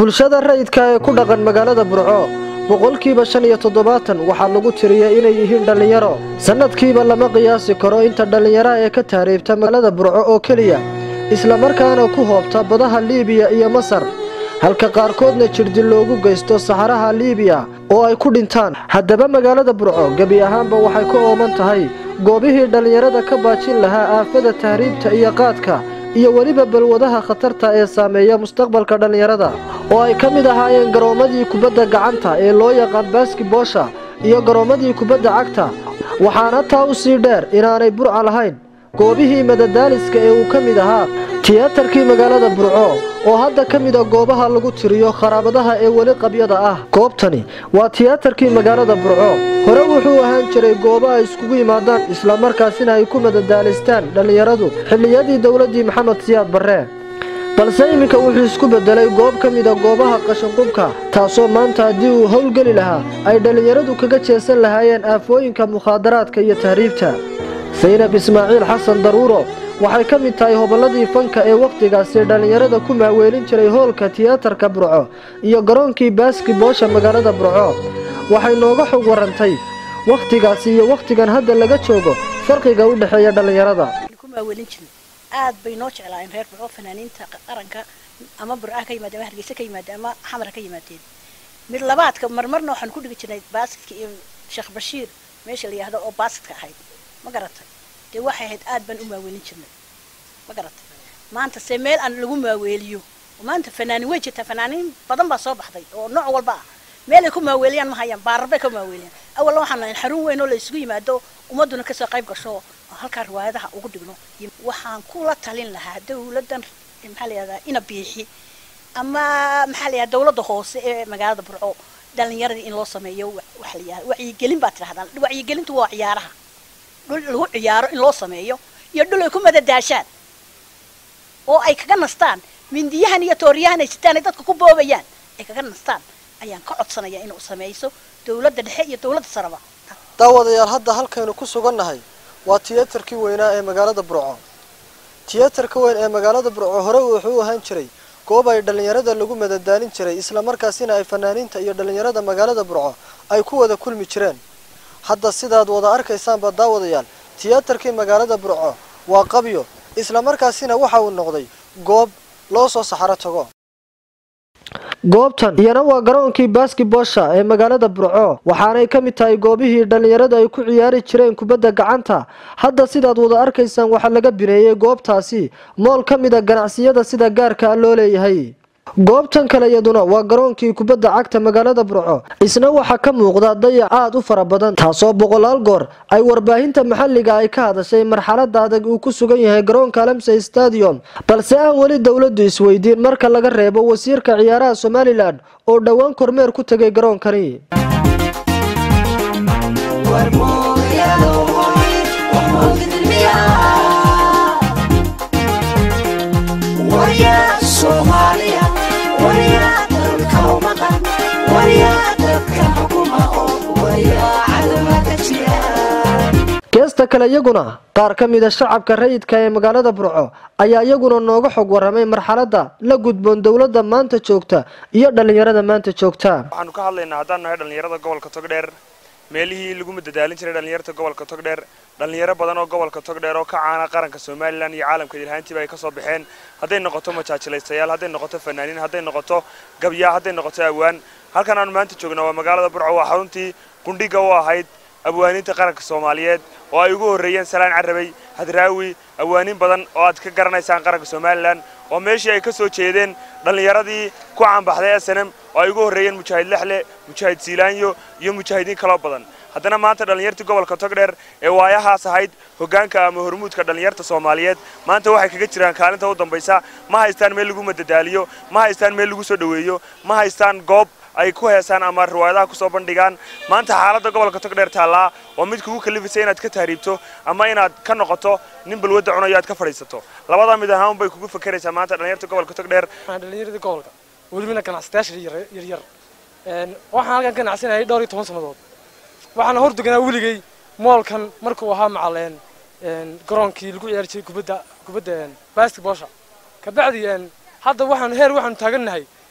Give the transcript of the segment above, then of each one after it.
bulshada rayidka ee ku dhaqan magaalada burco boqolkiiba shan iyo toddobaatan waxaa lagu tiriya inay yihiin dhallinyaro sannadkiiba lama qiyaasi karo inta dhallinyaraha ee ka taariibta magaalada burco oo keliya islamarkaana ku hoobta badaha liibiya iyo masar halka qaarkoodna jirdil loogu geysto saxaraha liibiya oo ay ku dhintaan haddaba magaalada burco gebi ahaanba waxay ku ooman tahay goobihii dhallinyarada ka baajin lahaa aafada tahriibta iyo qaadka iyo weliba balwadaha khatarta ee saameeya mustaqbalka dhallinyarada oo ay ka mid ahaayeen garoommadii kubadda gacanta ee loo yaqaan baaskiboosha iyo garoommadii kubadda cagta waxaana taa u sii dheer inaanay burca lahayn goobihii madadaaliska ee uu ka mid ahaa tiyaatarkii magaalada burco oo hadda ka mid a goobaha lagu tiriyo kharaabadaha ee weli qabyada ah goobtani waa tiyaatarkii magaalada burco hore wuxuu ahaan jiray goobo ay iskugu yimaadaan islamarkaasina ay ku madadaalistaan dhallinyaradu xilliyadii dowladdii maxamed siyaad barre balse iminka wuxuu isku beddelay goob ka mid a goobaha qashinqubka taasoo maanta haddii uu howlgeli lahaa ay dhallinyaradu kaga jeesan lahaayeen aafooyinka mukhaadaraadka iyo tahriibta saynab ismaaciil xasan daruuro waxay ka mid tahay hobolladii fanka ee wakhtigaasi dhallinyarada ku maaweelin jiray hoolka tiyaatarka burco iyo garoonkii baaskiboosha magaalada burco waxay nooga xog warantay wakhtigaasi iyo wakhtigan hadda laga joogo farqiga u dhexeeya dhallinyarada aad bay noo jeclaayeen reer burco fanaaniinta qaranka ama burca ka yimaadeen ama hargeysa ka yimaadeen ama xamara ka yimaadeen mid labaadka marmarna waxaan ku dhigi jirnay baasidka iyo sheekh bashiir meesha la yihahdo oo baasidka ahayd ma garatay dee waxay ahayd aad baan u maaweelin jirnay ma garatay maanta se meel aan lagu maaweeliyo maanta fanaanin way jirtaa fanaaniin badan baa soo baxday oo nooc walba ah meel ay ku maaweeliyaan ma hayaan baararbay ka maaweeliyaan awalna waxaan nahay xarun weyn oo la isugu yimaado ummadduna kasoo qayb gasho halkaa riwaayadaha ugu dhigno waxaan kula talin lahaa dawladdan maxaa la yihahdaa ina biixi ama maxaa la yihahda dawladda hoose ee magaalada burco dhalinyaradii in loo sameeyo waxa la yihahda wacyigelin baa tirahdaan wacyigelintu waa ciyaaraha dhul lagu ciyaaro in loo sameeyo iyo dhul ay ku madadaashaan oo ay kaga nastaan mindiyahan iyo tooriyahan ay sitaan ay dadka ku boobayaan ay kaga nastaan ayaan ka codsanaya inuu sameyso dawladda dhexe iyo dawladda saraba daawadayaal hadda halkaynu ku sugannahay waa tiyaatarkii weynaa ee magaalada burco tiyaatarka weyn ee magaalada burco hore wuxuu ahaan jiray goob ay dhallinyarada lagu madadaalin jiray islamarkaasina ay fanaaniinta iyo dhallinyarada magaalada burco ay ku wada kulmi jireen hadda sidaad wada arkaysaanba daawadayaal tiyaatarkii magaalada burco waa qabyo islamarkaasina waxa uu noqday goob loo soo saxaro tago goobtan iyana waa garoonkii baaskiboosha ee magaalada burco waxaanay ka mid tahay goobihii dhallinyarada ay ku ciyaari jireen kubadda gacanta hadda sidaad wada arkaysaan waxaa laga bineeyey goobtaasi mool ka mid a ganacsiyada sida gaarka loo leeyahay goobtan kale iyaduna waa garoonkii kubadda cagta magaalada burco isna waxaa ka muuqda dayac aad u fara badan taasoo boqolaal goor ay warbaahinta maxalliga ay ka hadashay marxalada adag uu ku sugan yahay garoonka alamsey stadium balse aan weli dowladdu isweydiin marka laga reebo wasiirka ciyaaraha somalilan oo dhowaan kormeer ku tegay garoonkani geesta kale iyaguna qaar ka mida shacabka rayidka ee magaalada burco ayaa iyaguna nooga xog waramay marxaladda la gudboon dowladda maanta joogta iyo dhallinyarada maanta joogta waxaanu ka hadlaynaa haddaan nahay dhallinyarada gobolka togdheer meelihii lagu madadaalin jiray dhallinyarta gobolka togdheer dhallinyaro badan oo gobolka togdheer oo ka caana qaranka somalilan iyo caalamka ilhaantiiba ay kasoo baxeen hadday noqoto majaajilaystayaal hadday noqoto fanaaniin hadday noqoto gabyaa hadday noqoto awaan halkan aanu maanta joognaa waa magaalada burco waa xaruntii qundhiga u ahayd abwaaniinta qaranka soomaaliyeed oo ay ugu horreeyeen salaan carabay hadraawi awaaniin badan oo aad ka garanaysaan qaranka somalilan oo meeshii ay ka soo jeedeen dhallinyaradii ku caanbaxday snm oo ay ugu horreeyeen mujaahid lexle mujaahid siilaanyo iyo mujaahidiin kaloo badan haddana maanta dhallinyartii gobolka togdheer ee waayahaas ahayd hoggaanka ama hormuudka dhallinyarta soomaaliyeed maanta waxay kaga jiraan kaalinta u dambaysa ma haystaan meel lagu madadaaliyo ma haystaan meel lagu soo dhoweeyo ma haystaan goob ay ku heesaan ama riwaayadaha kusoo bandhigaan maanta xaaladda gobolka togdheer taallaa oo mid kugu kalifaysa inaad ka tahriibto ama inaad ka noqoto nin balwadda cunayo aad ka fadhiisato labada mid ahaan bay kugu fakeraysaa maanta dhallinyarta gobolka togdheer dhallinyaradii gobolka welibana ganacsatayaasha yaryar waxaan halkan ganacsanayay dhowr iyo toban sannadood waxaana hor deganaa weligay moolkan markuu ahaa macaleen garoonkii lagu ciyaari jiray kubadda kubadda basketballsha kabacdi hadda waxaan heer waxaanu taagannahay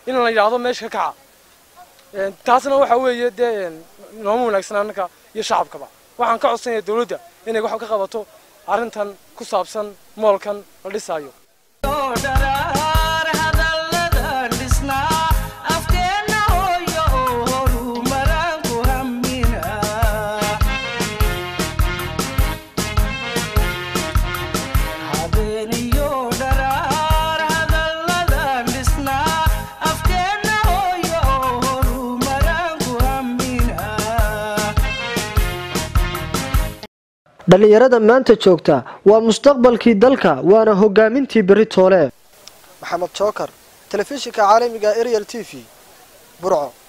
in la yidhaahdo meesha ka kaca Een, taasna waxa weeye dee een, nooma wanaagsan annaka iyo shacabkaba waxaan ka codsanaya dowladda inay wax ka qabato arrintan ku saabsan moolkan la dhisaayo dharaar hadalladan dhisnaa afkeenna hooyo oo horumaraan ku hammina habeeniyo dharaar hadalladan dhisnaa afkeenna hooyo oo horumaraan ku hammina dhallinyarada maanta joogta waa mustaqbalkii dalka waana hogaamintii berri toole maxamed jookar telefishinka caalamiga ariel t v burco